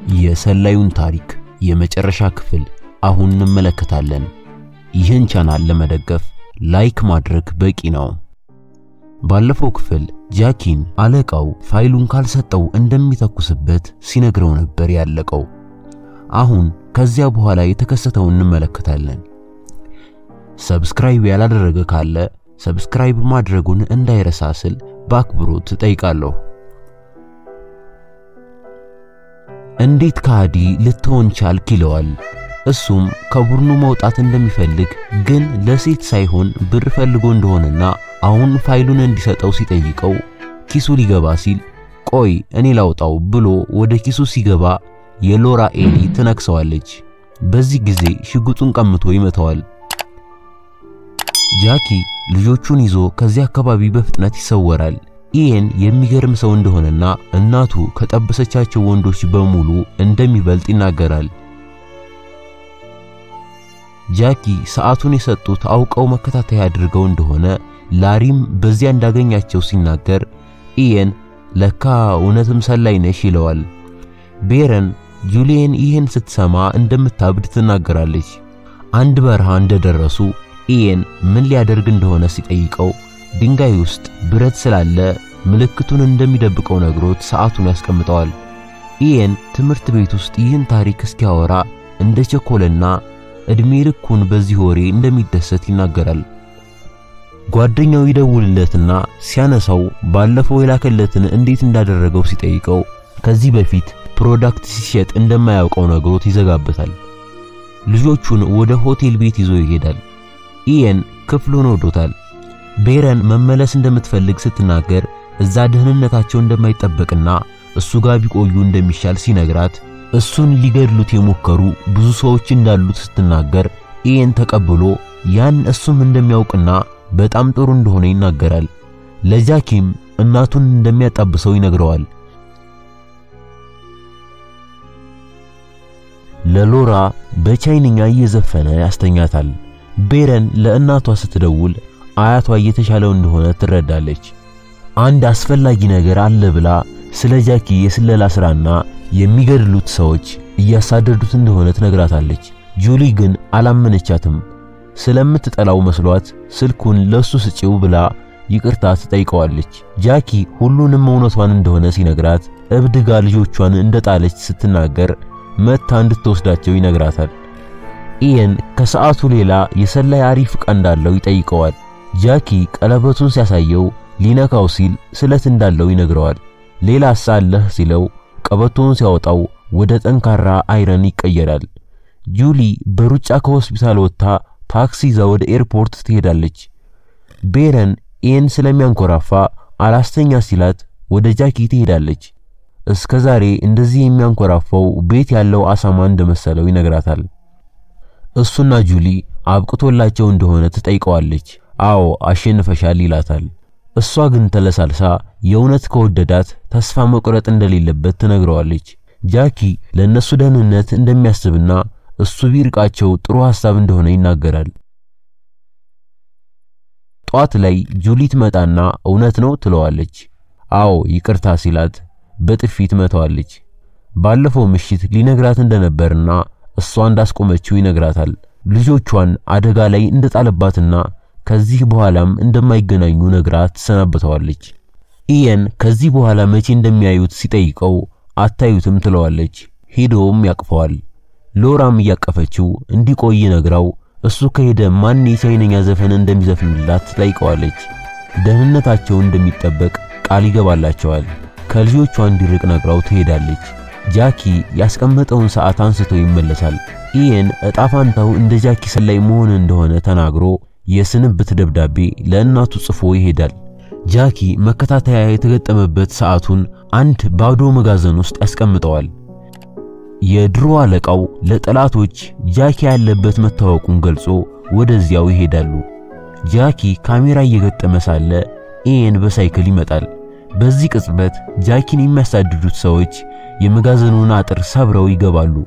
የሰላዩን ታሪክ የመጨረሻ ክፍል አሁን እንመለከታለን። ይህን ቻናል ለመደገፍ ላይክ ማድረግ በቂ ነው። ባለፈው ክፍል ጃኪን አለቃው ፋይሉን ካልሰጠው እንደሚተኩስበት ሲነግረው ነበር ያለቀው። አሁን ከዚያ በኋላ የተከሰተውን እንመለከታለን። ሰብስክራይብ ያላደረገ ካለ ሰብስክራይብ ማድረጉን እንዳይረሳ ስል በአክብሮት እጠይቃለሁ። እንዴት ከሃዲ ልትሆን ቻልክ ይለዋል። እሱም ከቡድኑ መውጣት እንደሚፈልግ ግን ለሴት ሳይሆን ብር ፈልጎ እንደሆነና አሁን ፋይሉን እንዲሰጠው ሲጠይቀው ኪሱ ሊገባ ሲል ቆይ እኔ ላውጣው ብሎ ወደ ኪሱ ሲገባ የሎራ ኤሊ ትነክሰዋለች። በዚህ ጊዜ ሽጉጡን ቀምቶ ይመታዋል። ጃኪ ልጆቹን ይዞ ከዚህ አካባቢ በፍጥነት ይሰወራል። ኢየን የሚገርም ሰው እንደሆነና እናቱ ከጠበሰቻቸው ወንዶች በሙሉ እንደሚበልጥ ይናገራል። ጃኪ ሰዓቱን የሰጡት አውቀው መከታተያ አድርገው እንደሆነ ላሪም በዚያ እንዳገኛቸው ሲናገር ኢየን ለካ እውነትም ሰላይ ነሽ ይለዋል። ቤረን ጁሊየን ይህን ስትሰማ እንደምታብድ ትናገራለች። አንድ በረሃ እንደደረሱ ኢየን ምን ሊያደርግ እንደሆነ ሲጠይቀው ድንጋይ ውስጥ ብረት ስላለ ምልክቱን እንደሚደብቀው ነግሮት ሰዓቱን ያስቀምጠዋል። ኢየን ትምህርት ቤት ውስጥ ይህን ታሪክ እስኪያወራ እንደ ቸኮለና እድሜ ልኩን በዚህ ወሬ እንደሚደሰት ይናገራል። ጓደኛው ይደውልለትና ሲያነሳው ባለፈው የላከለትን እንዴት እንዳደረገው ሲጠይቀው ከዚህ በፊት ፕሮዳክት ሲሸጥ እንደማያውቀው ነግሮት ይዘጋበታል። ልጆቹን ወደ ሆቴል ቤት ይዞ ይሄዳል። ኢየን ክፍሉን ወዶታል። ቤረን መመለስ እንደምትፈልግ ስትናገር እዛ ደህንነታቸው እንደማይጠበቅና እሱ ጋር ቢቆዩ እንደሚሻል ሲነግራት እሱን ሊገድሉት የሞከሩ ብዙ ሰዎች እንዳሉት ስትናገር ኢየን ተቀብሎ ያን እሱም እንደሚያውቅና በጣም ጥሩ እንደሆነ ይናገራል። ለጃኪም እናቱን እንደሚያጣብሰው ይነግረዋል። ለሎራ በቻይንኛ እየዘፈነ ያስተኛታል። ቤረን ለእናቷ ስትደውል አያቷ እየተሻለው እንደሆነ ትረዳለች። አንድ አስፈላጊ ነገር አለ ብላ ስለ ጃኪ የስለላ ስራና የሚገድሉት ሰዎች እያሳደዱት እንደሆነ ትነግራታለች። ጁሊ ግን አላመነቻትም። ስለምትጠላው መስሏት ስልኩን ለሱ ስጪው ብላ ይቅርታ ትጠይቀዋለች። ጃኪ ሁሉንም እውነቷን እንደሆነ ሲነግራት እብድ ጋ ልጆቿን እንደጣለች ስትናገር መታ እንድትወስዳቸው ይነግራታል። ኢየን ከሰዓቱ ሌላ የሰላይ አሪፍ ዕቃ እንዳለው ይጠይቀዋል። ጃኪ ቀለበቱን ሲያሳየው ሊነካው ሲል ስለት እንዳለው ይነግረዋል። ሌላ ሳለህ ሲለው ቀበቶውን ሲያወጣው ወደ ጠንካራ አይረን ይቀየራል። ጁሊ በሩጫ ከሆስፒታል ወጥታ ታክሲ ይዛ ወደ ኤርፖርት ትሄዳለች። ቤረን ኢየን ስለሚያንኮራፋ አላስተኛ ሲላት ወደ ጃኪ ትሄዳለች። እስከ ዛሬ እንደዚህ የሚያንኮራፋው ቤት ያለው አሳማ እንደመሰለው ይነግራታል። እሱና ጁሊ አብቅቶላቸው እንደሆነ ትጠይቀዋለች። አዎ አሸንፈሻል ይላታል። እሷ ግን ተለሳልሳ የእውነት ከወደዳት ተስፋ መቁረጥ እንደሌለበት ትነግረዋለች። ጃኪ ለነሱ ደህንነት እንደሚያስብና እሱ ቢርቃቸው ጥሩ ሐሳብ እንደሆነ ይናገራል። ጧት ላይ ጁሊ ትመጣና እውነት ነው ትለዋለች። አዎ ይቅርታ ሲላት በጥፊ ትመታዋለች። ባለፈው ምሽት ሊነግራት እንደነበርና እሷ እንዳስቆመችው ይነግራታል። ልጆቿን አደጋ ላይ እንደጣለባትና ከዚህ በኋላም እንደማይገናኙ ነግራ ትሰናበተዋለች። ኢየን ከዚህ በኋላ መቼ እንደሚያዩት ሲጠይቀው አታዩትም ትለዋለች። ሄዶም ያቅፈዋል። ሎራም እያቀፈችው እንዲቆይ ነግራው እሱ ከሄደ ማን የቻይነኛ ዘፈን እንደሚዘፍንላት ትጠይቀዋለች። ደህንነታቸው እንደሚጠበቅ ቃል ይገባላቸዋል። ከልጆቿ እንዲርቅ ነግራው ትሄዳለች። ጃኪ ያስቀመጠውን ሰዓት አንስቶ ይመለሳል። ኢየን እጣፋንታው እንደ ጃኪ ሰላይ መሆን እንደሆነ ተናግሮ የስንብት ደብዳቤ ለእናቱ ጽፎ ይሄዳል። ጃኪ መከታተያ የተገጠመበት ሰዓቱን አንድ ባዶ መጋዘን ውስጥ ያስቀምጠዋል። የድሮ አለቃው ለጠላቶች ጃኪ ያለበት መታወቁን ገልጾ ወደዚያው ይሄዳሉ። ጃኪ ካሜራ እየገጠመ ሳለ ኢየን በሳይክል ይመጣል። በዚህ ቅጽበት ጃኪን የሚያሳድዱት ሰዎች የመጋዘኑን አጥር ሰብረው ይገባሉ።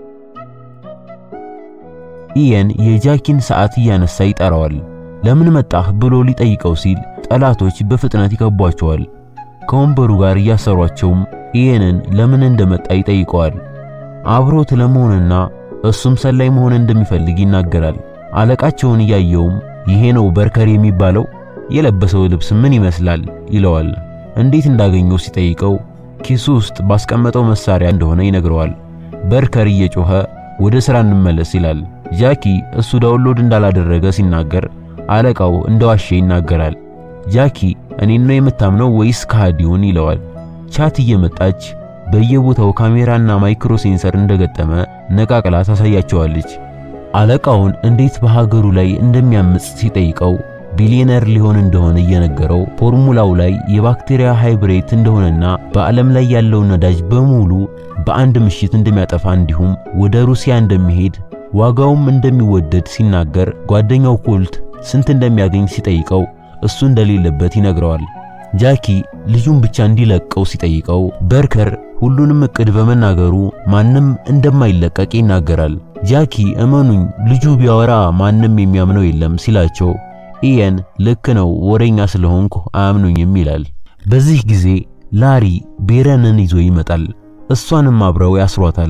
ኢየን የጃኪን ሰዓት እያነሳ ይጠራዋል። ለምን መጣህ ብሎ ሊጠይቀው ሲል ጠላቶች በፍጥነት ይከቧቸዋል። ከወንበሩ ጋር እያሰሯቸውም ኢየንን ለምን እንደመጣ ይጠይቀዋል። አብሮት ለመሆንና እሱም ሰላይ መሆን እንደሚፈልግ ይናገራል። አለቃቸውን እያየውም ይሄ ነው በርከር የሚባለው የለበሰው ልብስ ምን ይመስላል ይለዋል። እንዴት እንዳገኘው ሲጠይቀው ኪሱ ውስጥ ባስቀመጠው መሳሪያ እንደሆነ ይነግረዋል። በርከር እየጮኸ ወደ ሥራ እንመለስ ይላል። ጃኪ እሱ ዳውንሎድ እንዳላደረገ ሲናገር አለቃው እንደዋሸ ይናገራል። ጃኪ እኔን ነው የምታምነው ወይስ ከሃዲውን ይለዋል። ቻት እየመጣች በየቦታው ካሜራና ማይክሮ ሴንሰር እንደገጠመ ነቃቅላ ታሳያቸዋለች። አለቃውን እንዴት በሀገሩ ላይ እንደሚያምጽ ሲጠይቀው ቢሊየነር ሊሆን እንደሆነ እየነገረው ፎርሙላው ላይ የባክቴሪያ ሃይብሬት እንደሆነና በዓለም ላይ ያለውን ነዳጅ በሙሉ በአንድ ምሽት እንደሚያጠፋ እንዲሁም ወደ ሩሲያ እንደሚሄድ ዋጋውም እንደሚወደድ ሲናገር ጓደኛው ኮልት ስንት እንደሚያገኝ ሲጠይቀው እሱ እንደሌለበት ይነግረዋል። ጃኪ ልጁን ብቻ እንዲለቀው ሲጠይቀው በርከር ሁሉንም እቅድ በመናገሩ ማንም እንደማይለቀቅ ይናገራል። ጃኪ እመኑኝ ልጁ ቢያወራ ማንም የሚያምነው የለም ሲላቸው ኢየን ልክ ነው ወሬኛ ስለሆንኩ አያምኑኝም ይላል። በዚህ ጊዜ ላሪ ቤረንን ይዞ ይመጣል። እሷንም አብረው ያስሯታል።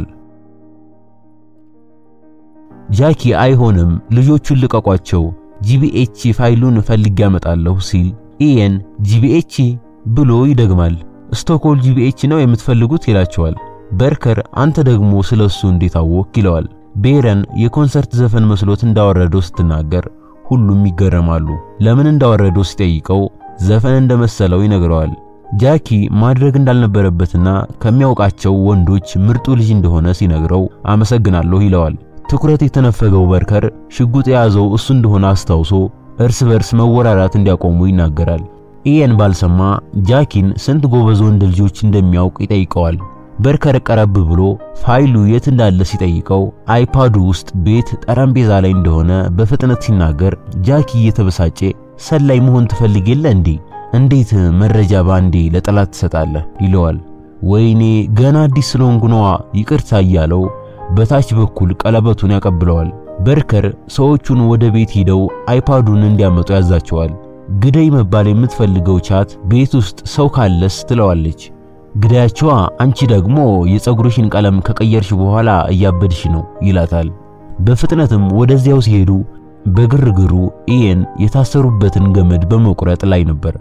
ጃኪ አይሆንም ልጆቹን ልቀቋቸው፣ ጂቢኤች ፋይሉን ፈልጌ ያመጣለሁ ሲል ኢየን ጂቢኤች ብሎ ይደግማል። ስቶኮል ጂቢኤች ነው የምትፈልጉት ይላቸዋል። በርከር አንተ ደግሞ ስለሱ እንዴት አወቅ ይለዋል። ቤረን የኮንሰርት ዘፈን መስሎት እንዳወረደው ስትናገር ሁሉም ይገረማሉ። ለምን እንዳወረደው ሲጠይቀው ዘፈን እንደመሰለው ይነግረዋል። ጃኪ ማድረግ እንዳልነበረበትና ከሚያውቃቸው ወንዶች ምርጡ ልጅ እንደሆነ ሲነግረው አመሰግናለሁ ይለዋል። ትኩረት የተነፈገው በርከር ሽጉጥ የያዘው እሱ እንደሆነ አስታውሶ እርስ በርስ መወራራት እንዲያቆሙ ይናገራል። ኢየን ባልሰማ ጃኪን ስንት ጎበዝ ወንድ ልጆች እንደሚያውቅ ይጠይቀዋል። በርከር ቀረብ ብሎ ፋይሉ የት እንዳለ ሲጠይቀው አይፓዱ ውስጥ ቤት ጠረጴዛ ላይ እንደሆነ በፍጥነት ሲናገር ጃኪ እየተበሳጨ ሰላይ መሆን ትፈልግ የለ እንዴ? እንዴት መረጃ ባንዴ ለጠላት ትሰጣለህ? ይለዋል። ወይኔ ገና አዲስ ስለሆንኩ ነዋ ይቅርታ እያለው በታች በኩል ቀለበቱን ያቀብለዋል። በርከር ሰዎቹን ወደ ቤት ሂደው አይፓዱን እንዲያመጡ ያዛቸዋል። ግደይ መባል የምትፈልገው ቻት ቤት ውስጥ ሰው ካለስ ትለዋለች። ግዳያቸዋ አንቺ ደግሞ የፀጉርሽን ቀለም ከቀየርሽ በኋላ እያበድሽ ነው ይላታል። በፍጥነትም ወደዚያው ሲሄዱ በግርግሩ ኢየን የታሰሩበትን ገመድ በመቁረጥ ላይ ነበር።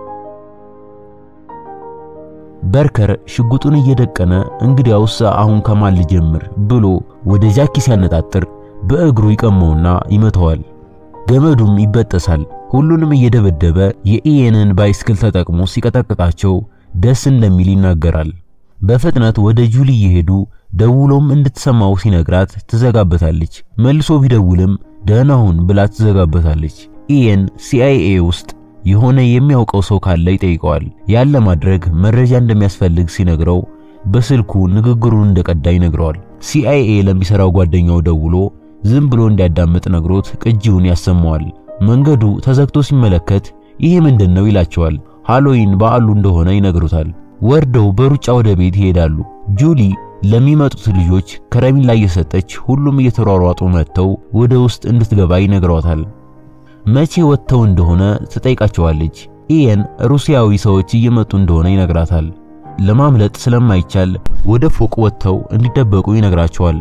በርከር ሽጉጡን እየደቀነ እንግዲያውስ አሁን ከማን ልጀምር ብሎ ወደ ጃኪ ሲያነጣጥር በእግሩ ይቀመውና ይመተዋል። ገመዱም ይበጠሳል። ሁሉንም እየደበደበ የኢየንን ባይስክል ተጠቅሞ ሲቀጠቅጣቸው ደስ እንደሚል ይናገራል። በፍጥነት ወደ ጁሊ እየሄዱ ደውሎም እንድትሰማው ሲነግራት ትዘጋበታለች። መልሶ ቢደውልም ደህና ሁን ብላ ትዘጋበታለች። ኢየን ሲአይኤ ውስጥ የሆነ የሚያውቀው ሰው ካለ ይጠይቀዋል። ያን ለማድረግ መረጃ እንደሚያስፈልግ ሲነግረው በስልኩ ንግግሩን እንደቀዳ ይነግረዋል። ሲአይኤ ለሚሰራው ጓደኛው ደውሎ ዝም ብሎ እንዲያዳምጥ ነግሮት ቅጂውን ያሰማዋል። መንገዱ ተዘግቶ ሲመለከት ይሄ ምንድን ነው ይላቸዋል። ሃሎዊን በዓሉ እንደሆነ ይነግሩታል። ወርደው በሩጫ ወደ ቤት ይሄዳሉ። ጁሊ ለሚመጡት ልጆች ከረሜላ እየሰጠች ሁሉም እየተሯሯጡ መጥተው ወደ ውስጥ እንድትገባ ይነግሯታል። መቼ ወጥተው እንደሆነ ትጠይቃቸዋለች። ኢየን ሩሲያዊ ሰዎች እየመጡ እንደሆነ ይነግራታል። ለማምለጥ ስለማይቻል ወደ ፎቅ ወጥተው እንዲደበቁ ይነግራቸዋል።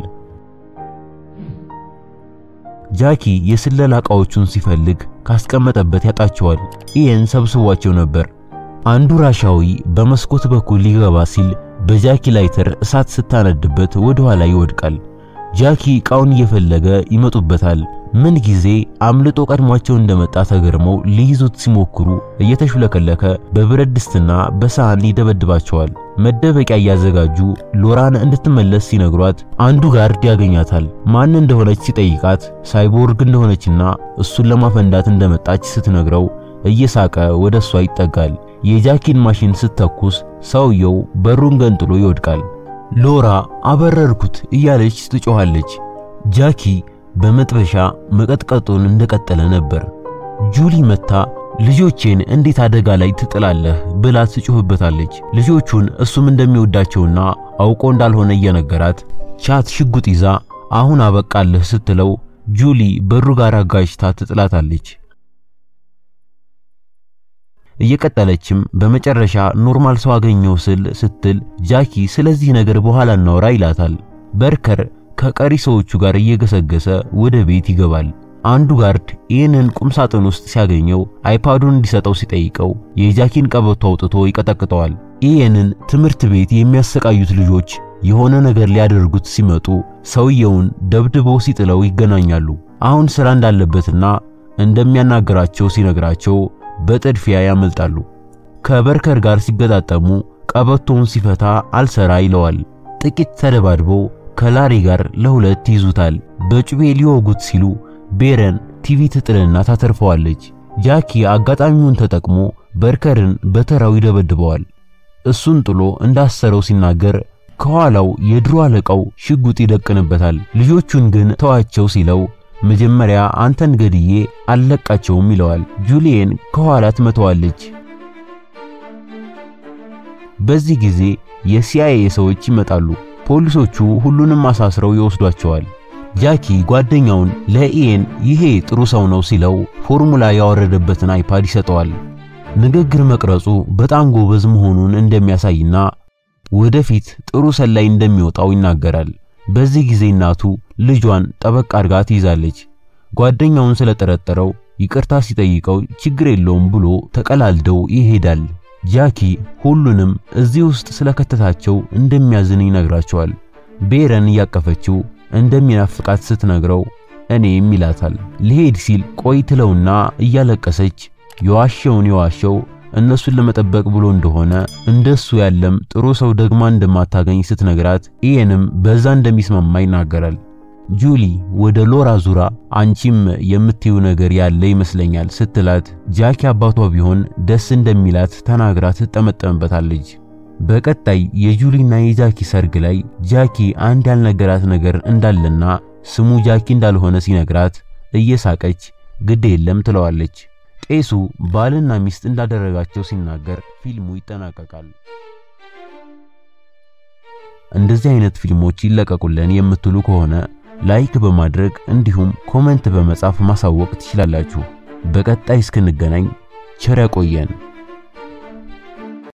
ጃኪ የስለላ ዕቃዎቹን ሲፈልግ ካስቀመጠበት ያጣቸዋል። ኢየን ሰብስቧቸው ነበር። አንዱ ራሻዊ በመስኮት በኩል ሊገባ ሲል በጃኪ ላይተር እሳት ስታነድበት ወደ ኋላ ይወድቃል። ጃኪ ዕቃውን እየፈለገ ይመጡበታል። ምን ጊዜ አምልጦ ቀድሟቸው እንደመጣ ተገርመው ሊይዙት ሲሞክሩ እየተሹለከለከ በብረት ድስትና በሳህን ይደበድባቸዋል። መደበቂያ እያዘጋጁ ሎራን እንድትመለስ ሲነግሯት አንዱ ጋርድ ያገኛታል። ማን እንደሆነች ሲጠይቃት ሳይቦርግ እንደሆነችና እሱን ለማፈንዳት እንደመጣች ስትነግረው እየሳቀ ወደ እሷ ይጠጋል። የጃኪን ማሽን ስትተኩስ ሰውየው በሩን ገንጥሎ ይወድቃል። ሎራ አበረርኩት እያለች ትጮኻለች። ጃኪ በመጥበሻ መቀጥቀጡን እንደቀጠለ ነበር። ጁሊ መታ ልጆቼን እንዴት አደጋ ላይ ትጥላለህ ብላ ትጮህበታለች። ልጆቹን እሱም እንደሚወዳቸውና አውቆ እንዳልሆነ እየነገራት ቻት ሽጉጥ ይዛ አሁን አበቃለህ ስትለው ጁሊ በሩ ጋር አጋጭታ ትጥላታለች። እየቀጠለችም በመጨረሻ ኖርማል ሰው አገኘው ስል ስትል ጃኪ ስለዚህ ነገር በኋላ እናውራ ይላታል። በርከር ከቀሪ ሰዎቹ ጋር እየገሰገሰ ወደ ቤት ይገባል። አንዱ ጋርድ ይህንን ቁም ሳጥን ውስጥ ሲያገኘው አይፓዱን እንዲሰጠው ሲጠይቀው የጃኪን ቀበቶ አውጥቶ ይቀጠቅጠዋል። ይህንን ትምህርት ቤት የሚያሰቃዩት ልጆች የሆነ ነገር ሊያደርጉት ሲመጡ ሰውየውን ደብድበው ሲጥለው ይገናኛሉ። አሁን ስራ እንዳለበትና እንደሚያናግራቸው ሲነግራቸው በጥድፊያ ያመልጣሉ። ከበርከር ጋር ሲገጣጠሙ ቀበቶውን ሲፈታ አልሰራ ይለዋል። ጥቂት ተደባድበው ከላሪ ጋር ለሁለት ይዙታል። በጩቤ ሊወጉት ሲሉ ቤረን ቲቪ ትጥልና ታተርፈዋለች። ጃኪ አጋጣሚውን ተጠቅሞ በርከርን በተራው ይደበድበዋል። እሱን ጥሎ እንዳሰረው ሲናገር ከኋላው የድሮ አለቃው ሽጉጥ ይደቅንበታል። ልጆቹን ግን ተዋቸው ሲለው መጀመሪያ አንተን ገድዬ አልለቃቸውም ይለዋል። ጁሊየን ከኋላ ትመተዋለች። በዚህ ጊዜ የሲአይኤ ሰዎች ይመጣሉ። ፖሊሶቹ ሁሉንም አሳስረው ይወስዷቸዋል። ጃኪ ጓደኛውን ለኢኤን ይሄ ጥሩ ሰው ነው ሲለው ፎርሙላ ያወረደበትን አይፓድ ይሰጠዋል። ንግግር መቅረጹ በጣም ጎበዝ መሆኑን እንደሚያሳይና ወደፊት ጥሩ ሰላይ እንደሚወጣው ይናገራል። በዚህ ጊዜ እናቱ ልጇን ጠበቅ አድርጋ ትይዛለች። ጓደኛውን ስለጠረጠረው ይቅርታ ሲጠይቀው ችግር የለውም ብሎ ተቀላልደው ይሄዳል። ጃኪ ሁሉንም እዚህ ውስጥ ስለከተታቸው እንደሚያዝን ይነግራቸዋል። ቤረን እያቀፈችው እንደሚናፍቃት ስትነግረው እኔም ይላታል። ሊሄድ ሲል ቆይ ትለውና እያለቀሰች የዋሸውን የዋሸው እነሱን ለመጠበቅ ብሎ እንደሆነ እንደሱ ያለም ጥሩ ሰው ደግማ እንደማታገኝ ስትነግራት ኢየንም በዛ እንደሚስማማ ይናገራል። ጁሊ ወደ ሎራ ዙራ አንቺም የምትዩ ነገር ያለ ይመስለኛል ስትላት ጃኪ አባቷ ቢሆን ደስ እንደሚላት ተናግራ ትጠመጠምበታለች። በቀጣይ የጁሊና የጃኪ ሰርግ ላይ ጃኪ አንድ ያልነገራት ነገር እንዳለና ስሙ ጃኪ እንዳልሆነ ሲነግራት እየሳቀች ግድ የለም ትለዋለች። ቄሱ ባልና ሚስት እንዳደረጋቸው ሲናገር ፊልሙ ይጠናቀቃል። እንደዚህ አይነት ፊልሞች ይለቀቁልን የምትሉ ከሆነ ላይክ በማድረግ እንዲሁም ኮሜንት በመጻፍ ማሳወቅ ትችላላችሁ። በቀጣይ እስክንገናኝ ቸር ያቆየን።